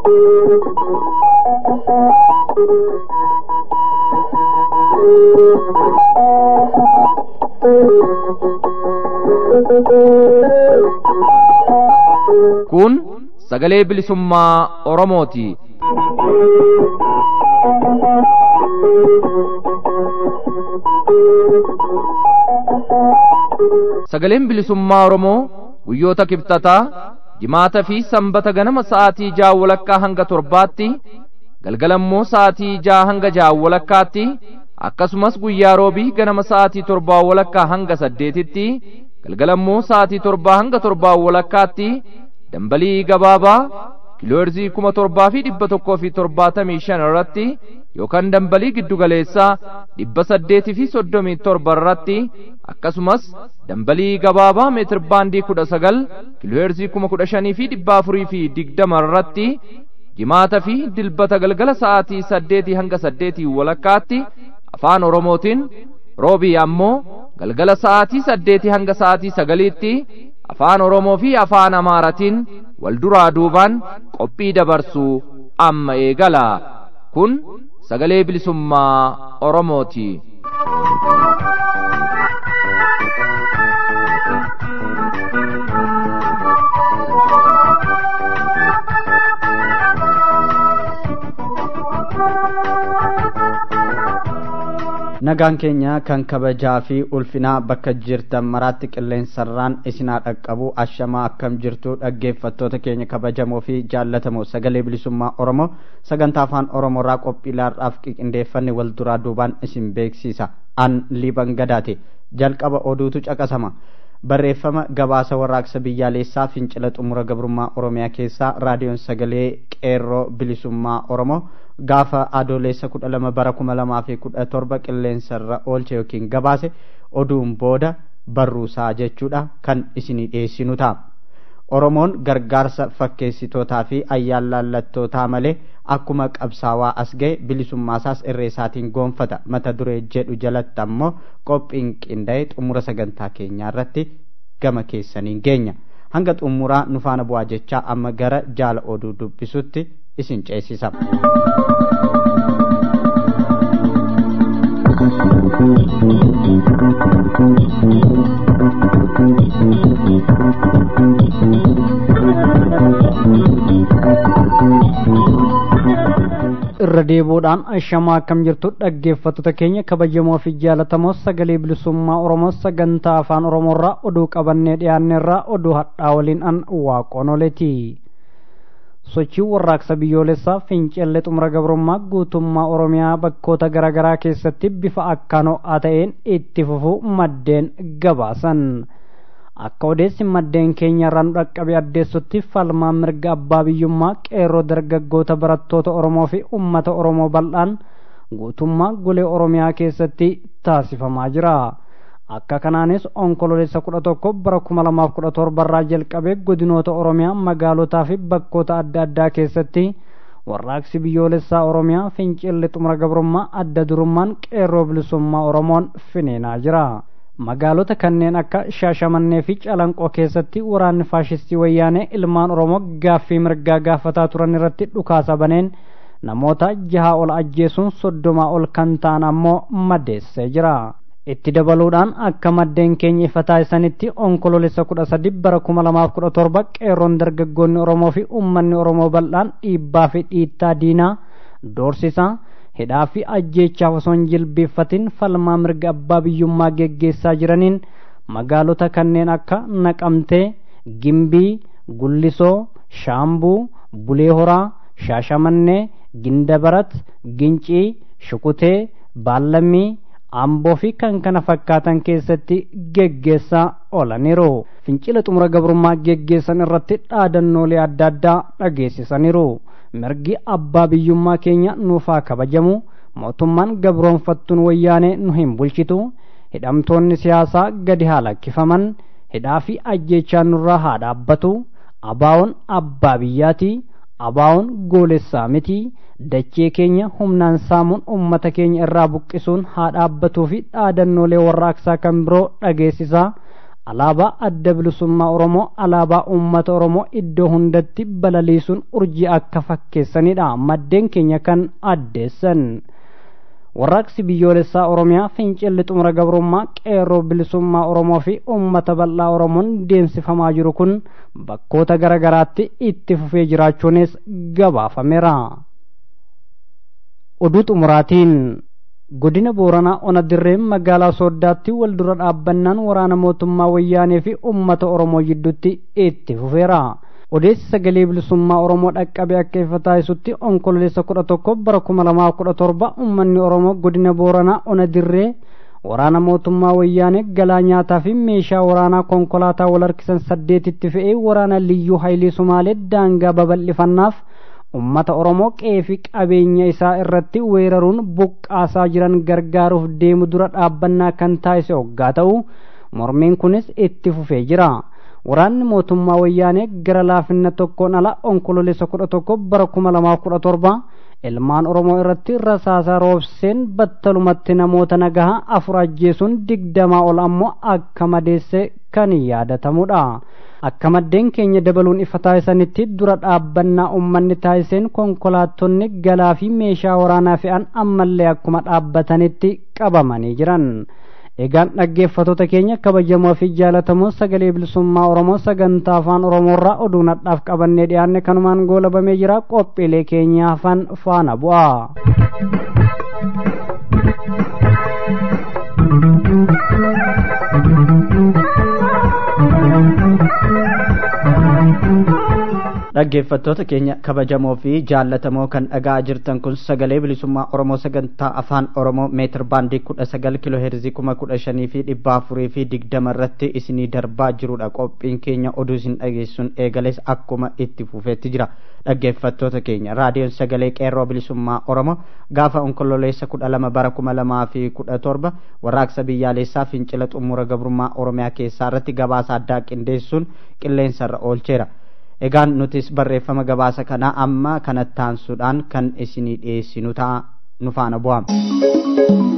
Kun sagalee bilisummaa Oromooti. Sagaleen bilisummaa Oromoo guyyoota kibxataa jimaata fi sanbata ganama sa'aatii ja'a walakkaa hanga torbaatti galgalammoo sa'aatii ja'a hanga ja'a walakkaatti akkasumas guyyaa roobii ganama sa'aatii torbaa walakkaa hanga saddeetitti galgalammoo sa'aatii torbaa hanga torbaa walakkaatti dambalii gabaabaa kiilooherzii kuma torbaa fi dhibba tokkoo fi torbaatamii shan irratti yookaan dambalii giddugaleessaa dhibba saddeetii fi soddomii torba irratti akkasumas dambalii gabaabaa meetir baandii kudha sagal kiilooherzii kuma kudha shanii fi dhibba afurii fi digdama irratti jimaata fi dilbata galgala sa'aatii saddeetii hanga saddeetii walakkaatti afaan oromootiin roobii ammoo galgala sa'aatii saddeetii hanga sa'aatii sagaliitti afaan oromoo fi afaan amaaratiin wal duraa duubaan qophii dabarsuu amma eegala kun sagalee bilisummaa oromooti. nagaan keenya kan kabajaa fi ulfinaa bakka jirtan maraatti qilleensarraan isinaa dhaqqabu ashamaa akkam jirtu dhaggeeffattoota keenya kabajamoo fi jaallatamoo sagalee bilisummaa oromoo sagantaa afaan oromoorraa qophiilaadhaaf qindeeffanne wal duraa duubaan isin beeksisa an liban gadaate jalqaba oduutu caqasama barreeffama gabaasa warraaqsa biyyaalessaa fincila xumura gabrummaa oromiyaa keessaa raadiyoon sagalee qeerroo bilisummaa oromoo gaafa adoolessa kudha lama bara kuma lamaa fi kudha torba qilleensarra oolche yookiin gabaase oduun booda barruusaa jechuudha kan isinii dhiyeessinu ta'a. Oromoon gargaarsa fakkeessitootaa fi ayyaallallattootaa malee akkuma qabsaawaa as ga'e bilisummaasaas irreesaatiin goonfata mata duree jedhu jalatti ammoo qophiin qindaa'e xumura sagantaa keenyaa irratti gama keessaniin geenya. Hanga xumuraa nufaana bu'aa jechaa amma gara jaala oduu dubbisutti isin ceesisa. irra deebuudhaan ashamaa akkam jirtu dhaggeeffattoota keenya kabajamoo fi jaalatamoo sagalee bilisummaa oromoo sagantaa afaan oromoorraa oduu qabannee dhiyaanneerraa oduu hadhaa waliin an waaqonoleeti sochii warraaqsa biyyoolessaa fincillee xumura gabrummaa guutummaa oromiyaa bakkoota garaagaraa keessatti bifa akkaan ho'aa ta'een itti fufuu maddeen gabaasan akka odeessi maddeen keenya irraa nu dhaqqabe addeessutti falmaan mirga abbaa biyyummaa qeerroo dargaggoota barattoota oromoo fi ummata oromoo bal'aan guutummaa golee oromiyaa keessatti taasifamaa jira akka kanaanis onkololeessa kudha tokko bara kuma lamaaf kudha torbarraa jalqabee godinoota oromiyaa magaalotaa fi bakkoota adda addaa keessatti warraaqsi biyyoolessaa oromiyaa fincilli xumura gabrummaa adda durummaan qeerroo bilisummaa oromoon finiinaa jira magaalota kanneen akka shaashamannee fi calanqoo keessatti waraanni faashistii wayyaanee ilmaan oromoo gaaffii mirgaa gaafataa turan irratti dhukaasa baneen namoota jaha ol ajjeesuun soddomaa ol kan ta'an ammoo madeessee jira itti dabaluudhaan akka maddeen keenya ifa taasisanitti onkololeessa kudha sadi bara kuma lamaaf kudha torba qeerroon dargaggoonni oromoo fi ummanni oromoo bal'aan dhiibbaa fi dhiittaa diinaa doorsisaa hidhaa fi ajjeechaaf osoo hin jilbeeffatin falmaa mirga abbaa biyyummaa geggeessaa jiraniin magaalota kanneen akka naqamtee gimbii gullisoo shaambuu bulee horaa shaashamannee gindabarat gincii shukutee baallammii amboo fi kan kana fakkaatan keessatti geggeessaa oolaniiru fincila xumura gabrummaa geggeessan irratti dhaadannoolee adda addaa dhageessisaniiru mirgi abbaa biyyummaa keenya nuufaa kabajamu mootummaan gabroonfattuun wayyaanee nu hin bulchitu hidhamtoonni siyaasaa gadi haa lakkifaman hidhaa fi ajjeechaan nurraa haa dhaabbatu abaawoon abbaa biyyaati abaawoon goolessaa miti dachee keenya humnaan saamuun ummata keenya irraa buqqisuun haa dhaabbatuu fi dhaadannoolee warraaqsaa kan biroo dhageessisaa alaabaa adda bilisummaa oromoo alaabaa uummata oromoo iddoo hundatti balaliisuun urjii akka fakkeessanidha maddeen keenya kan addeessan warraaqsi biyyoolessaa oromiyaa fincilli xumura gabrummaa qeerroo bilisummaa oromoo fi uummata bal'aa oromoon deemsifamaa jiru kun bakkoota gara garaatti itti fufee jiraachuunis gabaafameera oduu xumuraatiin godina booranaa ona dirree magaalaa sooddaatti wal dura dhaabbannaan waraana mootummaa wayyaanee fi uummata oromoo gidduutti itti fufeera odeessi sagalee bilisummaa oromoo dhaqqabe akka ifa taasisutti onkololeessa kudha tokko bara kuma lamaa kudha torba uummanni oromoo godina booranaa ona dirree waraana mootummaa wayyaanee galaa nyaataa fi meeshaa waraanaa konkolaataa wal harkisan saddeetitti fe'ee waraana liyyuu haayilii sumaalee daangaa babal'ifannaaf ummata oromoo qe'ee fi qabeenya isaa irratti weeraruun buqqaasaa jiran gargaaruuf deemu dura dhaabbannaa kan taasise hoggaa ta'u mormiin kunis itti fufee jira waraanni mootummaa wayyaanee gara laafina tokkoon ala onkololeessa kudha tokko bara kuma lamaa kudha torba ilmaan oromoo irratti rasaasaa roobseen battalumatti namoota nagahaa afur ajjeesuun digdamaa ol ammoo akka madeesse kan yaadatamudha akka maddeen keenya dabaluun ifa taasisanitti dura dhaabbannaa ummanni taasiseen konkolaattonni galaa fi meeshaa waraanaa fe'an ammallee akkuma dhaabbatanitti qabamanii jiran egaan dhaggeeffattoota keenya kabajamoo fi jaalatamoo sagalee bilisummaa oromoo sagantaa afaan oromoorraa oduu nadhaaf qabannee dhiyaanne kanumaan goolabamee jira qophiilee keenya hafan faana bu'a. dhaggeeffattoota keenya kabajamoo fi jaallatamoo kan dhagaa jirtan kun sagalee bilisummaa oromoo sagantaa afaan oromoo meetir baandii kudha sagal kiloo heerzii kuma kudha shanii fi dhibba afurii fi digdama irratti isinii darbaa jirudha qophiin keenya oduu isin dhageessuun eegales akkuma itti fufeetti jira dhaggeeffattoota keenya raadiyoon sagalee qeerroo bilisummaa oromoo gaafa onkololeessa kudha lama bara kuma lamaa fi kudha torba warraaqsa biyyaalessaa fincila xumura gabrummaa oromiyaa keessaa irratti gabaasa addaa qindeessuun qilleensarra oolcheera egaan nutis barreeffama gabaasa kanaa amma kanatti aansuudhaan kan isinii dhiyeessinu ta'a nu faana bu'ama.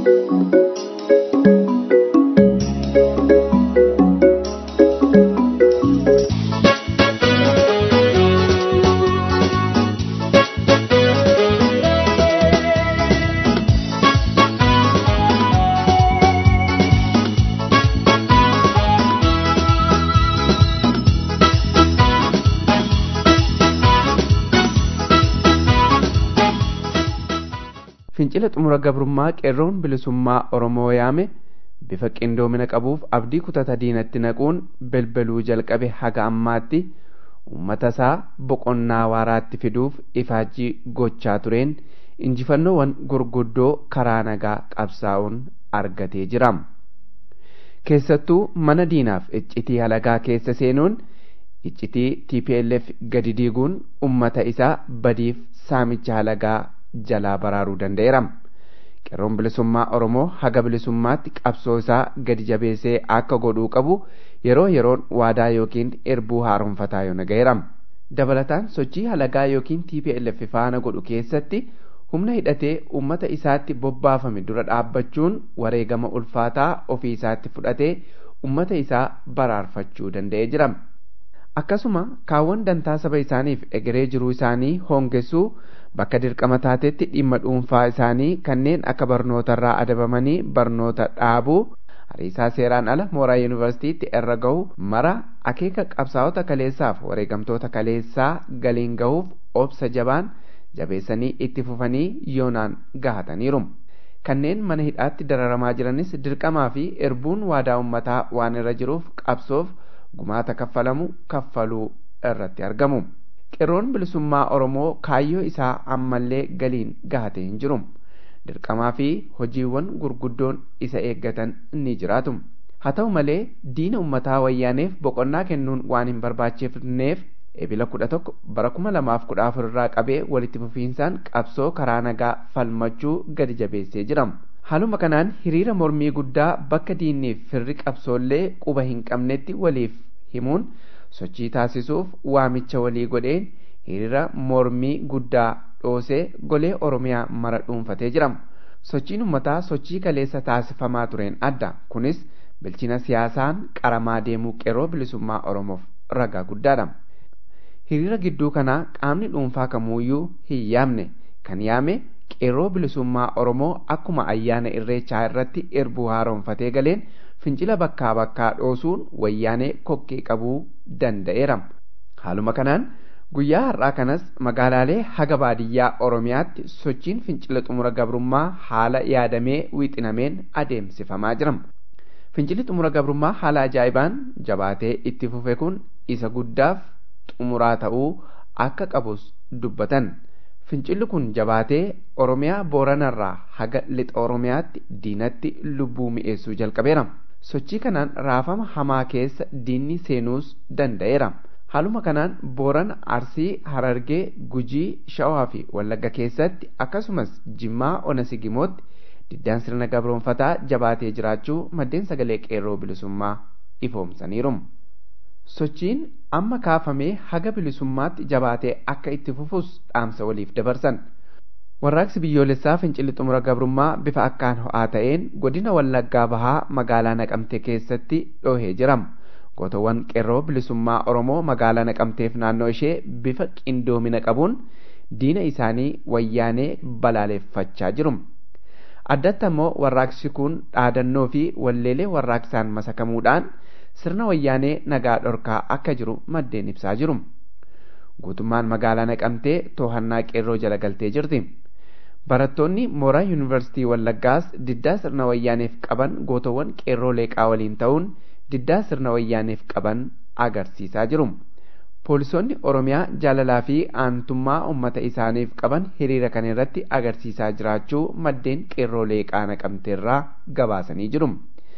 fincila xumura gabrummaa qeerroon bilisummaa oromoo yaame bifa qindoomina qabuuf abdii kutata diinatti naquun belbeluu jalqabe haga ammaatti uummata isaa boqonnaa waaraatti fiduuf ifaajjii gochaa tureen injifannoowwan gurguddoo karaa nagaa qabsaa'uun argatee jira keessattuu mana diinaaf iccitii halagaa keessa seenuun iccitii tplf gadi diiguun ummata isaa badiif saamicha halagaa jalaa baraaruu danda'eera qeerroon bilisummaa oromoo haga bilisummaatti qabsoo isaa gadi jabeessee akka godhuu qabu yeroo yeroon waadaa yookiin erbuu haaromfataa yoo naga'eera dabalataan sochii halagaa yookiin tplf faana godhu keessatti humna hidhatee ummata isaatti bobbaafame dura dhaabbachuun wareegama ulfaataa ofii isaatti fudhatee ummata isaa baraarfachuu danda'ee jira akkasuma kaawwan dantaa saba isaaniif egeree jiruu isaanii hoongessuu bakka dirqama taatetti dhimma dhuunfaa isaanii kanneen akka barnootarraa adabamanii barnoota dhaabuu hariisaa seeraan ala mooraa yuunivarsiitiitti irra gahu mara akeeka qabsaa'ota kaleessaaf wareegamtoota kaleessaa galiin gahuuf obsa jabaan jabeessanii itti fufanii yoonaan gahataniiru kanneen mana hidhaatti dararamaa jiranis dirqamaa fi erbuun waadaa ummataa waan irra jiruuf qabsoof gumaata kaffalamu kaffaluu irratti argamu qeerroon bilisummaa oromoo kaayyoo isaa ammallee galiin gahatee hin jiru dirqamaa fi hojiiwwan gurguddoon isa eeggatan ni jiraatu haa ta'u malee diina ummataa wayyaaneef boqonnaa kennuun waan hin barbaachifneef ebila kudha tokko bara kuma lamaaf kudha afur irraa qabee walitti fufiinsaan qabsoo karaa nagaa falmachuu gadi jabeessee jira haaluma kanaan hiriira mormii guddaa bakka diinniif firri qabsoollee quba hin qabnetti waliif himuun sochii taasisuuf waamicha walii godheen hiriira mormii guddaa dhoosee golee oromiyaa mara dhuunfatee jira sochiin ummataa sochii kaleessa taasifamaa tureen adda kunis bilchina siyaasaan qaramaa deemuu qeerroo bilisummaa oromoof ragaa guddaadha hiriira gidduu kanaa qaamni dhuunfaa kamuuyyuu hin yaamne kan yaame qeerroo bilisummaa oromoo akkuma ayyaana irreechaa irratti erbuu haaromfatee galeen fincila bakkaa bakkaa dhoosuun wayyaanee kokkee qabuu danda'eera haaluma kanaan guyyaa har'aa kanas magaalaalee haga baadiyyaa oromiyaatti sochiin fincila xumura gabrummaa haala yaadamee wixinameen adeemsifamaa jira fincilli xumura gabrummaa haala ajaa'ibaan jabaatee itti fufe kun isa guddaaf xumuraa ta'uu akka qabus dubbatan fincilli kun jabaatee oromiyaa booranarraa haga lixa oromiyaatti diinatti lubbuu mi'eessuu jalqabeera sochii kanaan raafama hamaa keessa diinni seenuus danda'eera haaluma kanaan boorana arsii harargee gujii shawaa fi wallagga keessatti akkasumas jimmaa onasigimootti diddaan sirna gabroonfataa jabaatee jiraachuu maddeen sagalee qeerroo bilisummaa ifoomsaniiru sochiin amma kaafamee haga bilisummaatti jabaatee akka itti fufus dhaamsa waliif dabarsan warraaqsi biyyoolessaa fincilli xumura gabrummaa bifa akkaan ho'aa ta'een godina wallaggaa bahaa magaalaa naqamtee keessatti dhoohee jira gootawwan qeerroo bilisummaa oromoo magaalaa naqamteef naannoo ishee bifa qindoomina qabuun diina isaanii wayyaanee balaaleffachaa jiru addatti ammoo warraaqsi kun dhaadannoo fi walleelee warraaqsaan masakamuudhaan sirna wayyaanee nagaa dhorkaa akka jiru maddeen ibsaa jiru guutummaan magaalaa naqamtee to'annaa qeerroo jala galtee jirti barattoonni mooraa yuunivarsiitii wallaggaas diddaa sirna wayyaaneef qaban gootawwan qeerroo leeqaa waliin ta'uun diddaa sirna wayyaaneef qaban agarsiisaa jiru poolisoonni oromiyaa jaalalaa fi aantummaa ummata isaaniif qaban hiriira kana irratti agarsiisaa jiraachuu maddeen qeerroo leeqaa naqamteerraa gabaasanii jiru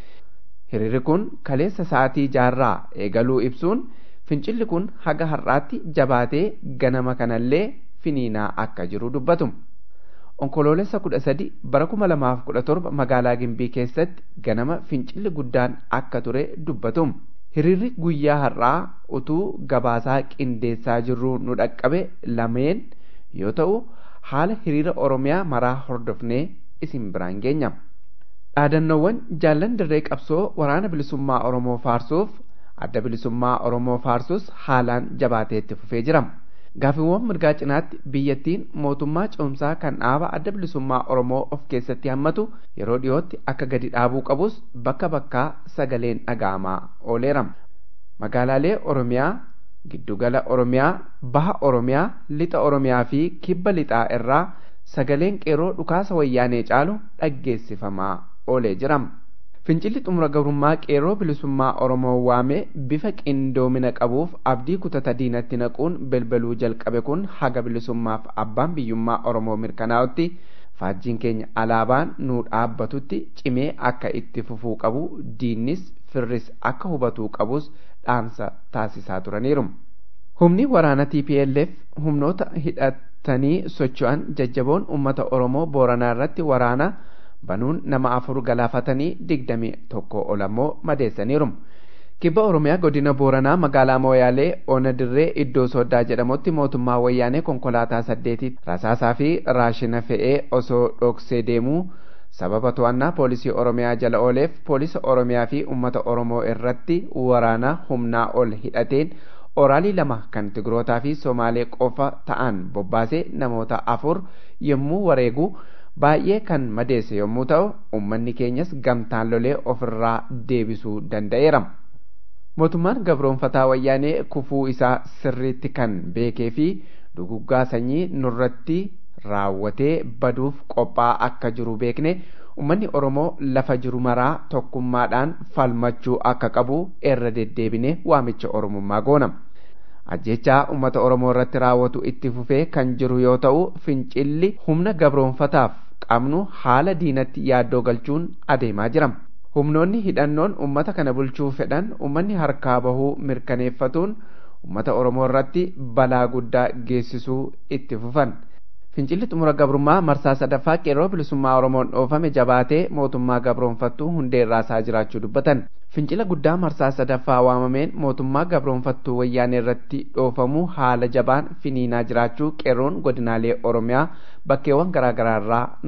hiriirri kun kaleessa sa'aatii jaarraa eegaluu ibsuun fincilli kun haga har'aatti jabaatee ganama kanallee finiinaa akka jiru dubbatu onkoloolessa kudha sadi bara kuma lamaaf kudha torba magaalaa gimbii keessatti ganama fincilli guddaan akka ture dubbatu hiriirri guyyaa har'aa utuu gabaasaa qindeessaa jirruu nu dhaqqabe lameen yoo ta'u haala hiriira oromiyaa maraa hordofnee isin biraan geenya dhaadannoowwan jaallan dirree qabsoo waraana bilisummaa oromoo faarsuuf adda bilisummaa oromoo faarsus haalaan jabaateetti fufee jira gaafiiwwan mirgaa cinaatti biyyattiin mootummaa ce'umsaa kan dhaaba adda bilisummaa oromoo of keessatti hammatu yeroo dhiyootti akka gadi dhaabuu qabus bakka bakkaa sagaleen dhaga'amaa ooleera magaalaalee oromiyaa giddugala oromiyaa baha oromiyaa lixa oromiyaa fi kibba lixaa irraa sagaleen qeerroo dhukaasa wayyaanee caalu dhaggeessifamaa oolee jira fincilli xumura gabrummaa qeerroo bilisummaa oromoo waamee bifa qindoomina qabuuf abdii kutata diinatti naquun belbaluu jalqabe kun haga bilisummaaf abbaan biyyummaa oromoo mirkanaa'utti faajjiin keenya alaabaan nuu dhaabbatutti cimee akka itti fufuu qabu diinnis firris akka hubatuu qabus dhaamsa taasisaa turaniiru humni waraana tplf humnoota hidhatanii socho'an jajjaboon ummata oromoo booranaa irratti waraana banuun nama afur galaafatanii digdami tokko ol ammoo madeessaniiru kibba oromiyaa godina booranaa magaalaa mooyaalee ona dirree iddoo soddaa jedhamutti mootummaa wayyaanee konkolaataa saddeetii rasaasaa fi raashina fe'ee osoo dhoksee deemuu sababa to'annaa poolisii oromiyaa jala ooleef poolisa oromiyaa fi ummata oromoo irratti waraana humnaa ol hidhateen oraalii lama kan tigrootaa fi somaalee qofa ta'an bobbaasee namoota afur yommuu wareegu baay'ee kan madeesse yommuu ta'u ummanni keenyas gamtaan lolee ofirraa deebisuu danda'eera. mootummaan gabroonfataa wayyaanee kufuu isaa sirriitti kan beekee fi duguggaa sanyii nurratti raawwatee baduuf qophaa akka jiru beekne ummanni oromoo lafa jiru maraa tokkummaadhaan falmachuu akka qabu irra deddeebine waamicha oromummaa goona. ajjechaa ummata oromoo irratti raawwatu itti fufee kan jiru yoo ta'u fincilli humna gabroonfataaf qabnu haala diinatti yaaddoo galchuun adeemaa jira. humnoonni hidhannoon ummata kana bulchuu fedhan ummanni harkaa bahuu mirkaneeffatuun ummata oromoo irratti balaa guddaa geessisuu itti fufan fincilli xumura gabrummaa marsaa sadaffaa qeerroo bilisummaa oromoon dhoofame jabaatee mootummaa gabroonfattuu hundee irraasaa jiraachuu dubbatan fincila guddaa marsaa sadaffaa waamameen mootummaa gabroonfattuu wayyaanee irratti dhoofamuu haala jabaan finiinaa jiraachuu qeerroon godinaalee oromiyaa bakkeewwan garaagaraa irraa nuuf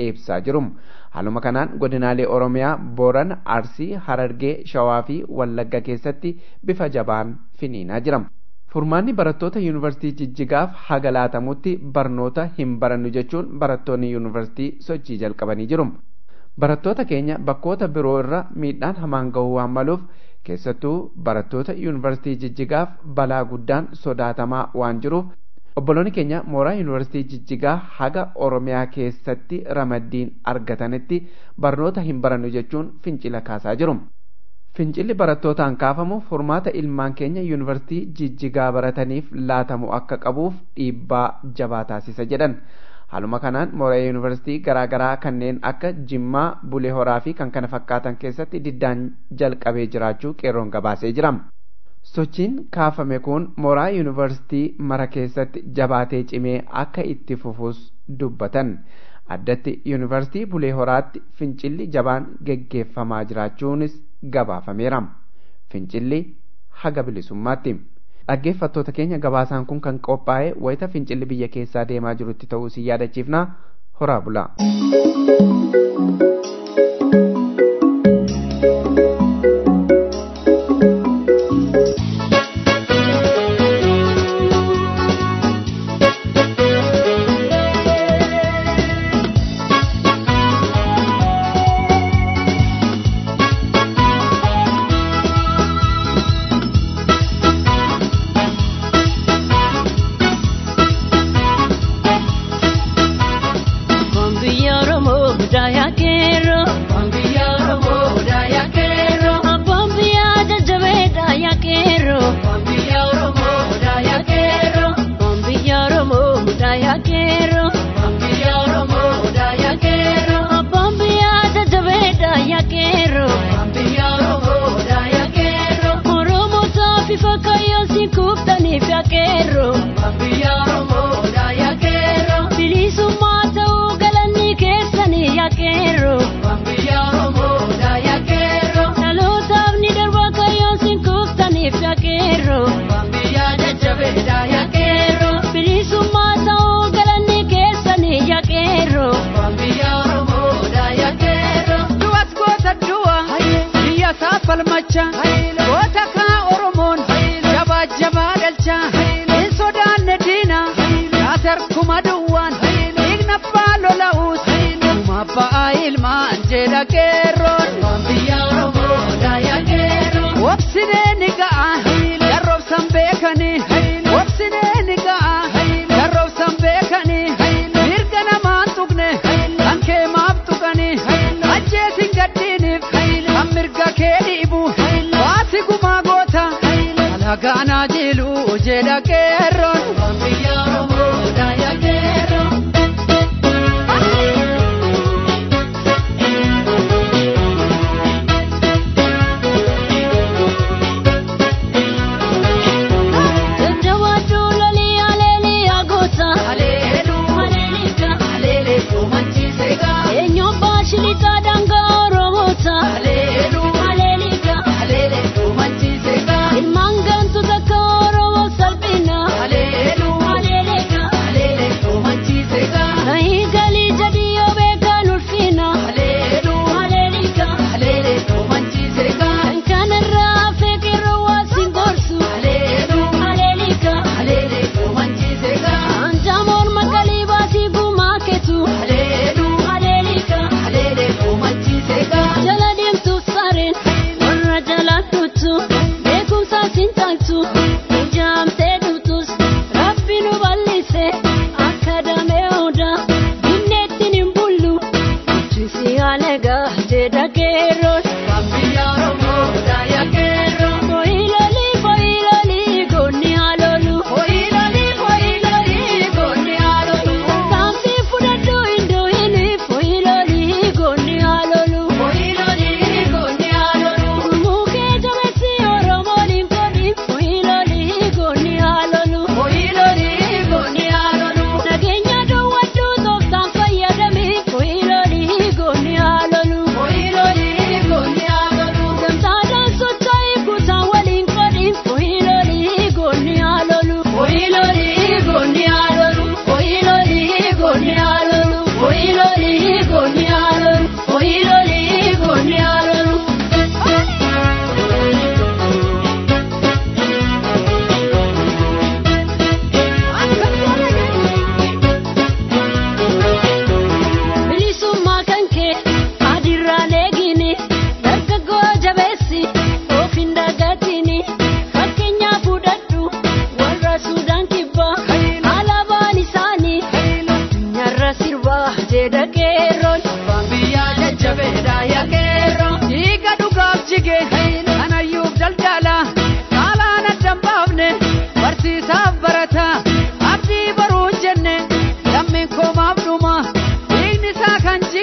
ibsaa jiru. Haaluma kanaan godinaalee Oromiyaa, Booran, Arsii, Harargee, Shawaa fi Wallagga keessatti bifa jabaan finiinaa jira. Furmaanni barattoota yuunivarsiitii Jijjigaaf haga laatamutti barnoota hin barannu jechuun barattoonni yuunivarsiitii sochii jalqabanii jiru. Barattoota keenya bakkoota biroo irra miidhaan hamaan gahuu waan maluuf keessattuu barattoota yuunivarsiitii Jijjigaaf balaa guddaan sodaatamaa waan jiruuf obboloonni keenya mooraa yuunivarsiitii Jijjigaa haga Oromiyaa keessatti ramaddiin argatanitti barnoota hin barannu jechuun fincila kaasaa jiru. Fincilli barattootaan kaafamu furmaata ilmaan keenya yuunivarsiitii Jijjigaa barataniif laatamu akka qabuuf dhiibbaa jabaa taasisa jedhan. Haaluma kanaan mooraa yuunivarsiitii garaagaraa kanneen akka Jimmaa, Bulee Horaa fi kan kana fakkaatan keessatti diddaan jalqabee jiraachuu qeerroon gabaasee jira. Sochiin kaafame kun mooraa yuunivarsiitii mara keessatti jabaatee cimee akka itti fufus dubbatan. Addatti yuunivarsiitii Bulee Horaatti fincilli jabaan geggeeffamaa jiraachuunis gabaafameera. Fincilli haga bilisummaatti. Dhaggeeffattoota keenya gabaasaan kun kan qophaa'e wayita fincilli biyya keessaa deemaa jirutti ta'uu si yaadachiifna horaa bulaa. falmacha goota kaa oromoon jabaa jabaa galcha hin sodaanne diina kaaser kuma duwwaan dhiigna abbaa lola'uus kuma abbaa ilmaan jedha qeerroon wobsinee ni ga'a darroobsan beekanii wobsinee ni ga'a darroobsan beekanii mirga namaan tuqne kan kee maaf tuqanii ajjeesin gaddiiniif kan mirga kee dhiibu baasi gumaa goota alagaanaa jilu jedha qeerroon. Ilmaan gantu takka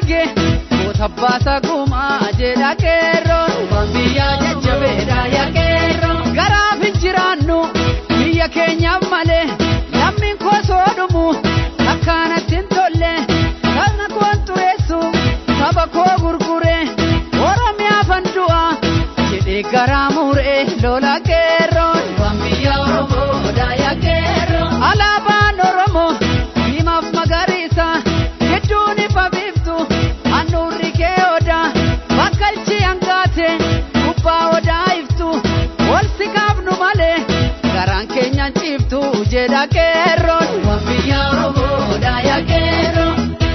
arge goota baasa gumaa jedha qeerroon waan biyyaa jajjabeedha yaa qeerroon garaaf hin jiraannu biyya keenyaaf malee lammiin koo soo dhumu akkaanatti hin tolle sabna koon xureessu saba koo gurgure oromiyaaf an du'a jedhee garaa muree lola qeerroon waan biyya oromoodha yaa qeerroon alaabaan oromoo diimaaf magariisa gidduun ifa biiftu handhuurri kee odaa bakkalchi hangaate gubbaa odaa iftu ol si kaafnu malee garaan keenyaan ciiftu jedha qeerroon waan biyya oromoodha yaa qeerroon.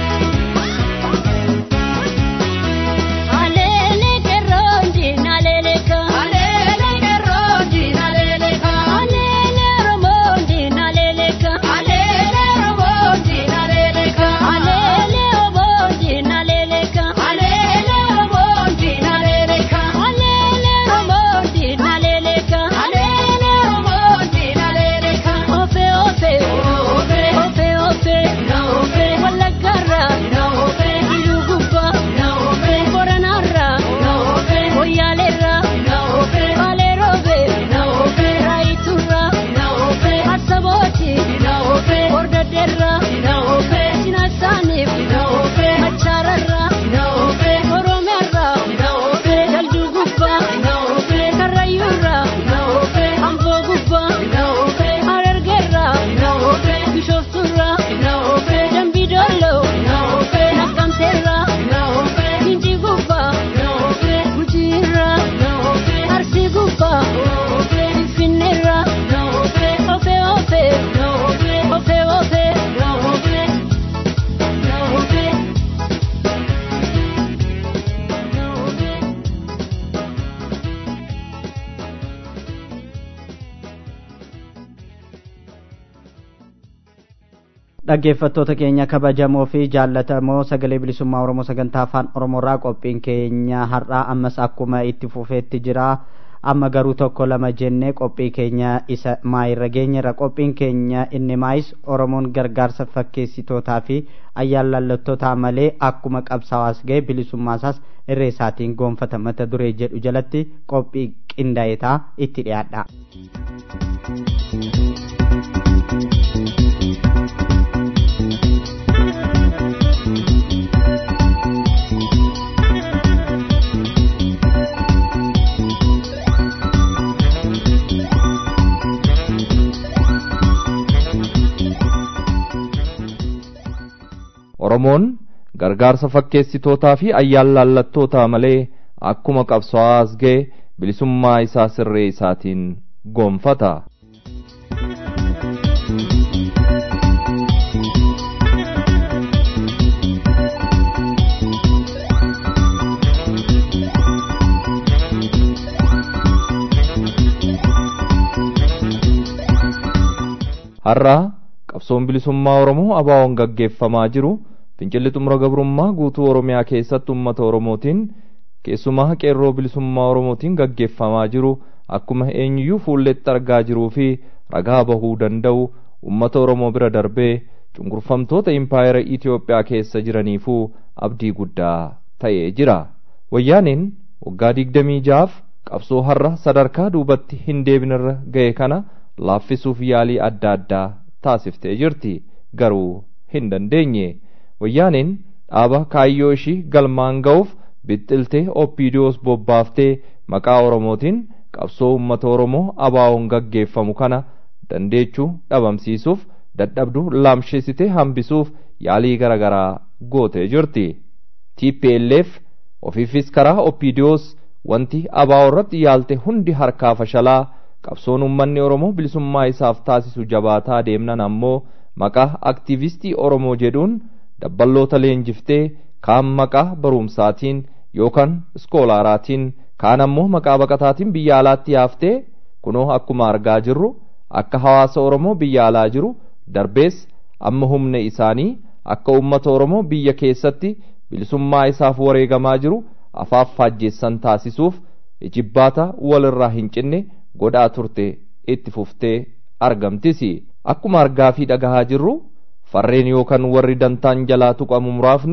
Alele kerondi naleleka Alele qeerroon diinaleeleka. Alele romondi naleleka Alele roboon diinaleeleka. Alele obondi naleleka Alele roboon diinaleeleka. Alele romondi naleleka Alele roboon diinaleeleka. Ofe ofe Ofe. Ofe ofe Na ofe. Wallaggarra Na ofe. Ilugubba Na ofe. Boranarra Na ofe. Moyyaalerra Na ofe. Baleerobe Na ofe. Raayiturra Na ofe. Arsabooti Na ofe. Hordoddeerra Na ofe. Sinaasaaniif Na ofe. Machaararra Na ofe. Oromeerra Na ofe. Dalduu gubbaa Na ofe. Karrayyuurra Na ofe. Amboo gubbaa Na ofe. Harargeerra Na ofe. Bishooftuurra Na ofe. Dambidolloo Na ofe. Naqqamteerra Na ofe. Gindii gubbaa Na ofe. Gujiirra Na ofe. Arsii gubbaa Ofe. Finfinneerra Na ofe. Ofe ofe Na ofe. Ofe ofe Na ofe. Na ofe. Na ofe. dhaggeeffattoota keenya kabajamoo fi jaallatamoo sagalee bilisummaa oromoo sagantaa afaan oromoorraa qophiin keenya har'aa ammas akkuma itti fufeetti jira amma garuu tokko lama jennee qophii keenya isa maayirra geenyerra qophiin keenya inni maayis oromoon gargaarsa fakkeessitootaa fi ayyaanlallattootaa malee akkuma qabsaa'aas ga'e bilisummaasaas irree isaatiin goonfata mata duree jedhu jalatti qophii qindaa'etaa itti dhiyaadha. Oromoon gargaarsa fakkeessitootaa fi ayyaanlallattootaa malee akkuma qabsaa'aas ga'e bilisummaa isaa sirree isaatiin goonfata. har'a qabsoon bilisummaa oromoo abaawoon gaggeeffamaa jiru fincilli xumura gabrummaa guutuu oromiyaa keessatti ummata oromootiin keessumaa qeerroo bilisummaa oromootiin gaggeeffamaa jiru akkuma eenyuyyuu fuulletti argaa jiruu fi ragaa bahuu danda'u ummata oromoo bira darbee cunqurfamtoota impaayera Itoophiyaa keessa jiraniifuu abdii guddaa ta'ee jira. Wayyaaniin waggaa digdamii jahaaf qabsoo har'a sadarkaa duubatti hin deebinirra ga'e kana laaffisuuf yaalii adda addaa taasiftee jirti garuu hin dandeenye wayyaaniin dhaaba kaayyoo ishii galmaan ga'uuf bixxiltee oppiidiyoos bobbaaftee maqaa oromootiin qabsoo uummata oromoo abaawoon gaggeeffamu kana dandeechuu dhabamsiisuuf dadhabduu laamsheessitee hambisuuf yaalii garaagaraa gootee jirti TPLF ofiifis karaa oppiidiyoos wanti abaawoo irratti yaalte hundi harkaa fashalaa qabsoon uummanni oromoo bilisummaa isaaf taasisu jabaataa deemnan ammoo maqaa aktiivistii oromoo jedhuun dabballoota leenjiftee kaan maqaa barumsaatiin yookaan iskoolaaraatiin kaan ammoo maqaa baqataatiin biyya alaatti yaaftee kunoo akkuma argaa jirru akka hawaasa oromoo biyya alaa jiru darbees amma humna isaanii akka uummata oromoo biyya keessatti bilisummaa isaaf wareegamaa jiru afaaf faajjeessan taasisuuf ijibbaata walirraa hin cinne godhaa turte itti fuftee argamtisi akkuma argaa fi dhagahaa jirru farreen yookaan warri dantaan jalaa tuqamu muraafni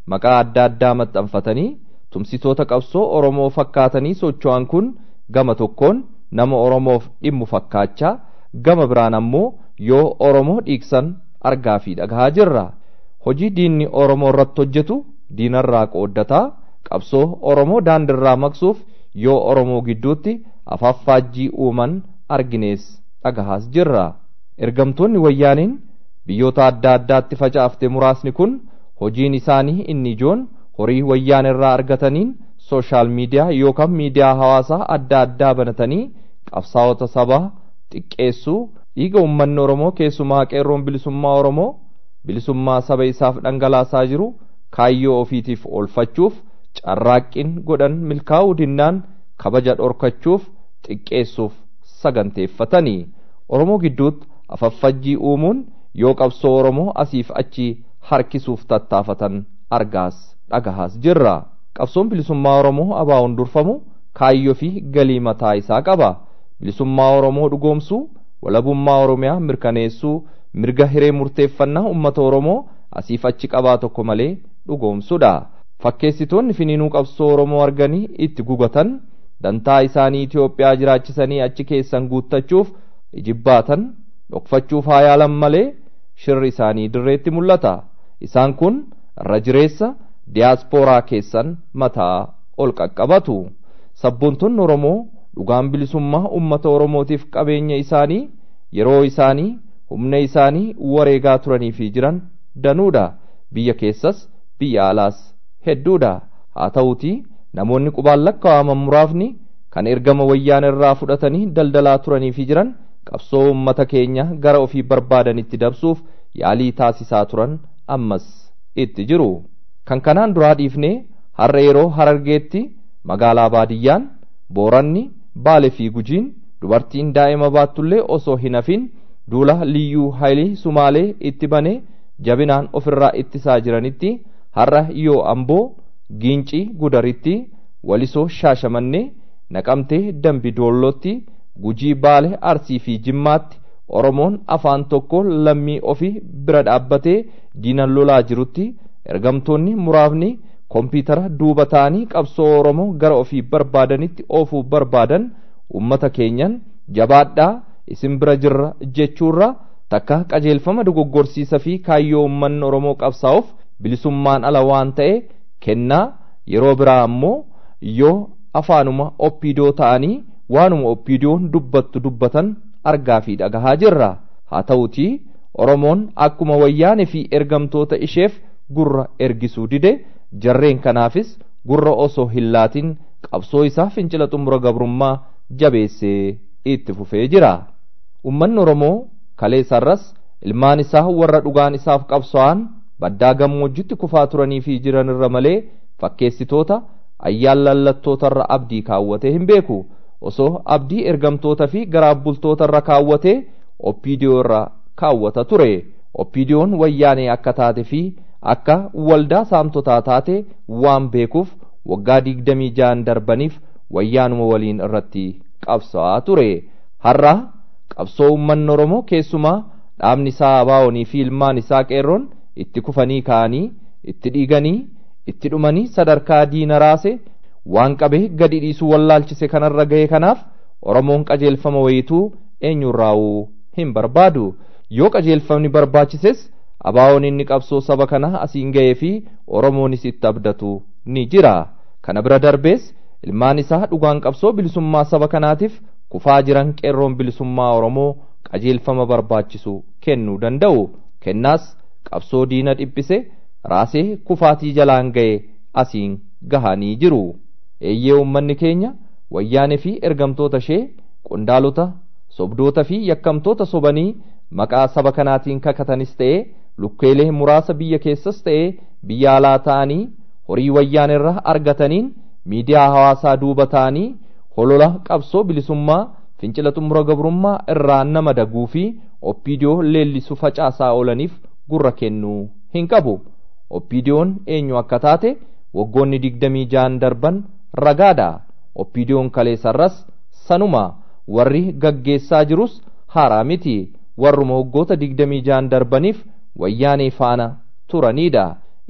maqaa adda addaa maxxanfatanii tumsitoota qabsoo oromoo fakkaatanii socho'an kun gama tokkoon nama oromoof dhimmu fakkaachaa gama biraan ammoo yoo oromoo dhiiksan argaa fi dhagahaa jirra hojii diinni oromoo irratti hojjetu diinarraa qooddataa qabsoo oromoo daandirraa maqsuuf yoo oromoo gidduutti afaaffaajjii uuman arginees dhagahaas jirra ergamtoonni wayyaaniin biyyoota adda addaatti facaafte muraasni kun hojiin isaanii inni ijoon horii wayyaan irraa argataniin sooshaal miidiyaa yookaan miidiyaa hawaasaa adda addaa banatanii qabsaa'ota sabaa xiqqeessuu dhiiga uummanni oromoo keessumaa qeerroon bilisummaa oromoo bilisummaa saba isaaf dhangalaasaa jiru kaayyoo ofiitiif oolfachuuf carraaqqiin godhan milkaa'uu dinnaan kabaja dhorkachuuf xiqqeessuuf saganteeffatanii oromoo gidduutti afaffajjii uumuun yoo qabsoo oromoo asiif achi harkisuuf tattaafatan argaas dhagahaas jirra qabsoon bilisummaa oromoo abaawoon durfamu kaayyoo fi galii mataa isaa qaba bilisummaa oromoo dhugoomsuu walabummaa oromiyaa mirkaneessuu mirga hiree murteeffannaa ummata oromoo asiif achi qabaa tokko malee dhugoomsuudha fakkeessitoonni finiinuu qabsoo oromoo arganii itti gugatan dantaa isaanii Itoophiyaa jiraachisanii achi keessan guuttachuuf ijibbaatan dhokfachuuf haa yaalan malee shirri isaanii dirreetti mul'ata isaan kun irra jireessa diyaaspooraa keessan mataa ol qaqqabatu sabboontoonni oromoo dhugaan bilisummaa ummata oromootiif qabeenya isaanii yeroo isaanii humna isaanii wareegaa turanii fi jiran danuudha biyya keessas biyya alaas hedduudha haa ta'uutii namoonni qubaan lakkaa'aman muraafni kan ergama wayyaan irraa fudhatanii daldalaa turanii fi jiran qabsoo ummata keenya gara ofii barbaadanitti dabsuuf yaalii taasisaa turan ammas itti jiru kan kanaan duraa dhiifnee har'a yeroo harargeetti magaalaa baadiyyaan booranni baale fi gujiin dubartiin daa'ima baattullee osoo hin hafin duula liyyuu haayilii sumaalee itti banee jabinaan ofirraa ittisaa jiranitti har'a yoo amboo giincii gudaritti walisoo shaashamannee naqamtee dambi doollootti gujii baale arsii fi jimmaatti oromoon afaan tokko lammii ofii bira dhaabbatee diinan lolaa jirutti ergamtoonni muraafni kompiitara duuba ta'anii qabsoo oromoo gara ofii barbaadanitti oofuu barbaadan ummata keenyan jabaadhaa isin bira jirra jechuurra takka qajeelfama dogoggorsiisa fi kaayyoo ummanni oromoo qabsaa'uuf bilisummaan ala waan ta'e kennaa yeroo biraa ammoo yoo afaanuma oppiidoo ta'anii waanuma oppiidoon dubbattu dubbatan argaa fi dhagahaa jirra haa ta'utii oromoon akkuma wayyaane fi ergamtoota isheef gurra ergisuu dide jarreen kanaafis gurra osoo hin laatin qabsoo isaa fincila xumura gabrummaa jabeessee itti fufee jira ummanni oromoo kaleessarras ilmaan isaa warra dhugaan isaaf qabso'an baddaa gammoojjitti kufaa turanii fi jiran irra malee fakkeessitoota ayyaan lallattootarra abdii kaawwatee hin beeku osoo abdii ergamtoota fi garaabbultoota irra kaawwatee oppiidiyoo irra kaawwata ture oppiidiyoon wayyaanee akka taate fi akka waldaa saamtotaa taate waan beekuuf waggaa digdamii ja'an darbaniif wayyaanuma waliin irratti qabsa'aa ture har'a qabsoo ummanni oromoo keessumaa dhaabni isaa abaa'onii fi ilmaan isaa qeerroon itti kufanii ka'anii itti dhiiganii itti dhumanii sadarkaa diina raase waan qabee gadi dhiisuu wallaalchise kanarra ga'e kanaaf oromoon qajeelfama wayituu eenyurraa'uu hin barbaadu yoo qajeelfamni barbaachises abaa'oon inni qabsoo saba kana asiin ga'ee fi oromoonis itti abdatu ni jira kana bira darbees ilmaan isaa dhugaan qabsoo bilisummaa saba kanaatiif kufaa jiran qeerroon bilisummaa oromoo qajeelfama barbaachisu kennuu danda'u kennaas qabsoo diina dhiphise raasee kufaatii jalaan ga'e asiin gahanii jiru eeyyee ummanni keenya wayyaanee fi ergamtoota ishee qondaalota sobdoota fi yakkamtoota sobanii maqaa saba kanaatiin kakatanis ta'ee lukkeelee muraasa biyya keessas ta'ee biyya alaa ta'anii horii wayyaanirra argataniin miidiyaa hawaasaa duuba ta'anii holola qabsoo bilisummaa fincila xumura gabrummaa irraa nama daguu fi oppiidiyoo leellisu facaasaa oolaniif gurra kennuu hin qabu oppiidiyoon eenyu akka taate waggoonni digdamii ja'an darban ragaadha oppiidiyoon kaleessarras sanuma warri gaggeessaa jirus haaraa miti warruma waggoota digdamii ja'an darbaniif wayyaanee faana turanidha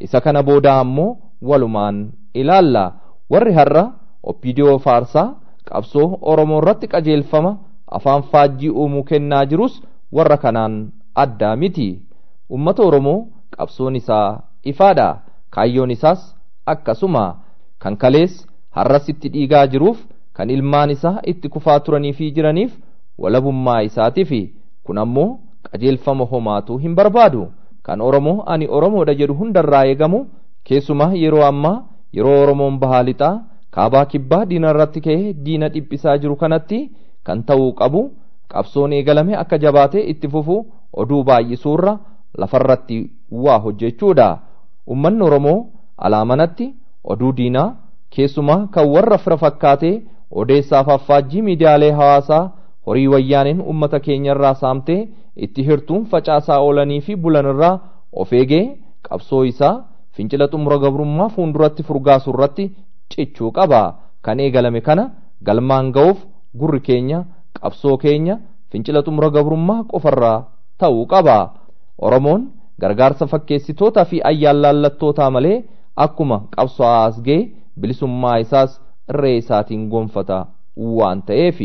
isa kana booda ammoo walumaan ilaalla warri har'a oppidiyoo faarsaa qabsoo oromoo irratti qajeelfama afaan faajjii uumuu kennaa jirus warra kanaan addaa miti ummata oromoo qabsoon isaa ifaadha kaayyoon isaas akkasuma kan kalees har'as itti dhiigaa jiruuf kan ilmaan isaa itti kufaa turanii fi jiraniif walabummaa isaatiif kun ammoo qajeelfama homaatu hin barbaadu kan oromoo ani oromoodha jedhu hundarraa eegamu keessumaa yeroo ammaa yeroo oromoon bahaa lixaa kaabaa kibbaa diina irratti ka'ee diina dhiphisaa jiru kanatti kan ta'uu qabu qabsoon eegalame akka jabaatee itti fufu oduu baay'isuurra lafarratti waa hojjechuudha ummanni oromoo alaamanatti oduu diinaa keessumaa kan warra fira fakkaatee odeessaaf affaajjii miidiyaalee hawaasaa horii wayyaaneen ummata keenyarraa saamtee itti hirtuun facaasaa oolanii fi bulanirraa of eegee qabsoo isaa fincila xumura gabrummaa fuulduratti furgaasu irratti cichuu qaba kan eegalame kana galmaan ga'uuf gurri keenya qabsoo keenya fincila xumura gabrummaa qofarraa ta'uu qaba oromoon gargaarsa fakkeessitootaa fi ayyaalaallattootaa malee akkuma qabsaa'aa as ga'e bilisummaa isaas irree isaatiin gonfata waan ta'eefi.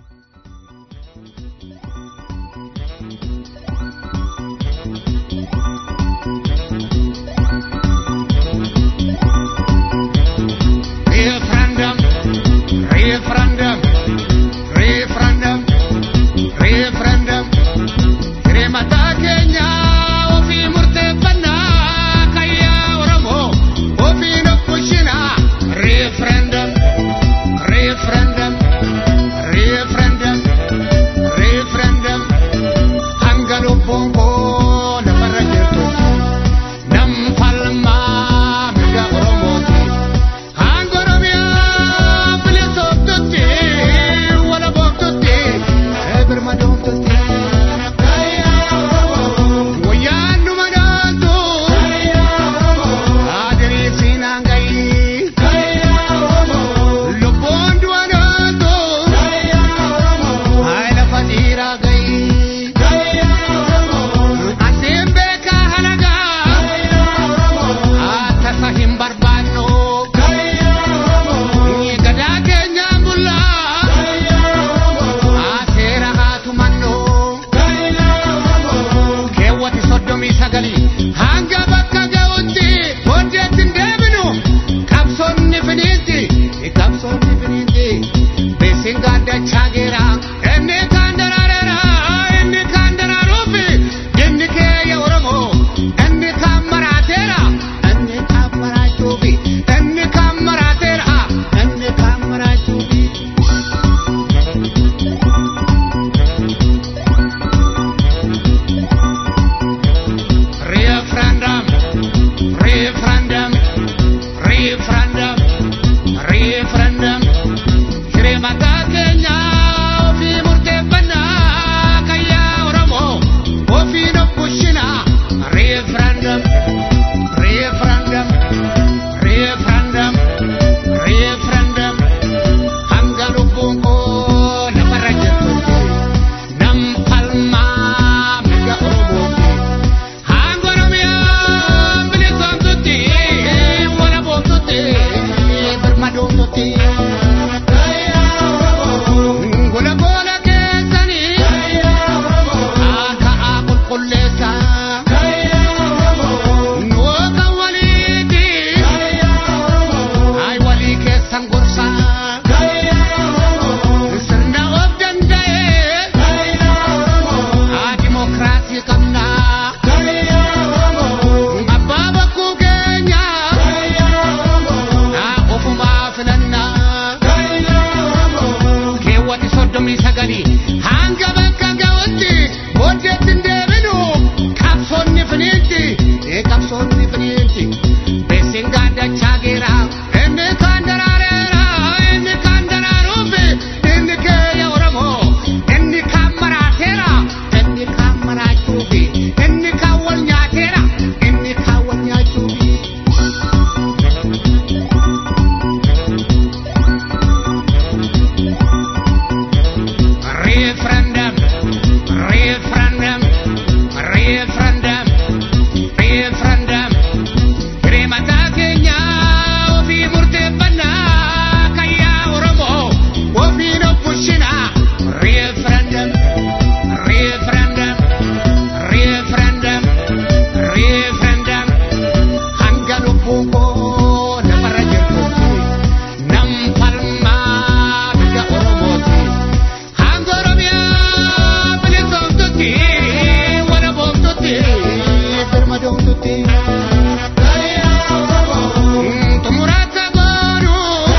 Referendum, referendum, referendum, referendum. Hirmata keenya ofii murteeffannaa kayyaa Oromoo ofii nu bulchina. Referendum, referendum, referendum, referendum. Hanga lubbuun koo lafarra jirtu nam falmaa mirga Oromooti. Hanga Oromiyaa bilisoomtutti wala booftutti birma doomtutti. Wayyaan dhuma dhaantu adirii siinaan gayi. Lubbuun du'a dhaantu hayi lafa dhiiraa gayi. Asiin beekaa halagaa akkasa hin barbaannu. Gadaa keenyaan bullaa seera haa tumannu. Keewwati soddomii sagalii hanga bakka ga'utti hojjetti hin deebinu. Qabsoonni finiinti qabsoonni finiinti beesin gaaddachaa geera. Inni kaan daraareera inni kaan daraaruufi inni keeyya Oromoo inni kaan maraateera inni kaan maraachuufi inni kaan maraateera inni kaan maraachuufi. Referendum, referendum, referendum, referendum. Hirmata keenya Tumuraka goonu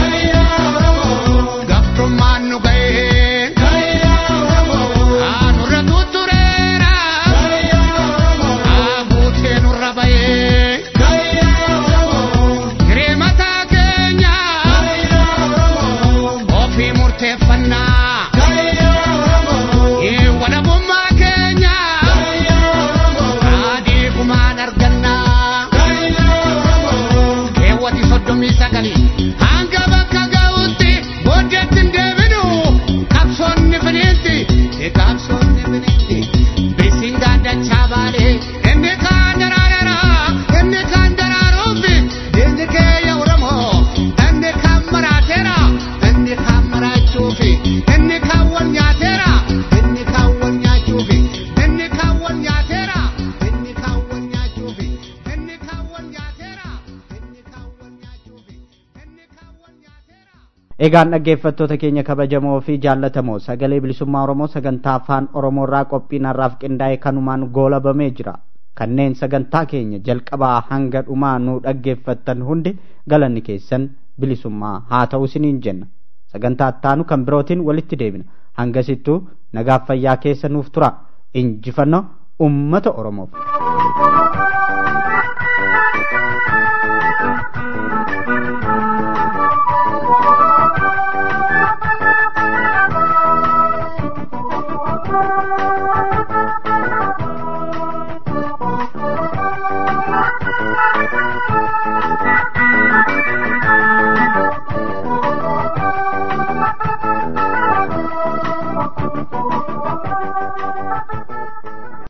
gabtummaan nu ga'e nurra tuttureera buutee nurra ba'e hiree mataa keenya ofii murteeffannaa walabummaa keenya adii gumaan argannaa keewwati soddomii sagalii hanga bakka ga'utti booddeetti hin deebinu qabsoonni finiinti qabsoonni finiinti bisiin gaaddachaa baalee inni kaan daraarara inni kaan daraaruufi inni keeyya oromoo inni kaan maraateera inni kaan maraachuufi inni kaan wal nyaateera inni kaan wal nyaachuufi inni kaan wal nyaateera inni kaan wal nyaachuufi inni kaan wal nyaateera inni kaan wal nyaachuufi inni kaan wal nyaateera. Egaan dhaggeeffattoota keenya kabajamoo fi jaallatamoo sagalee bilisummaa Oromoo sagantaa afaan Oromoo irraa qophiin har'aaf qindaa'e kanumaan goolabamee jira. Kanneen sagantaa keenya jalqabaa hanga dhumaa nu dhaggeeffattan hundi galanni keessan bilisummaa haa ta'u isiniin jenna. Sagantaa ittaanu kan birootiin walitti deebina. Hangasittuu nagaaf fayyaa keessa nuuf tura. Injifannoo uummata Oromoof.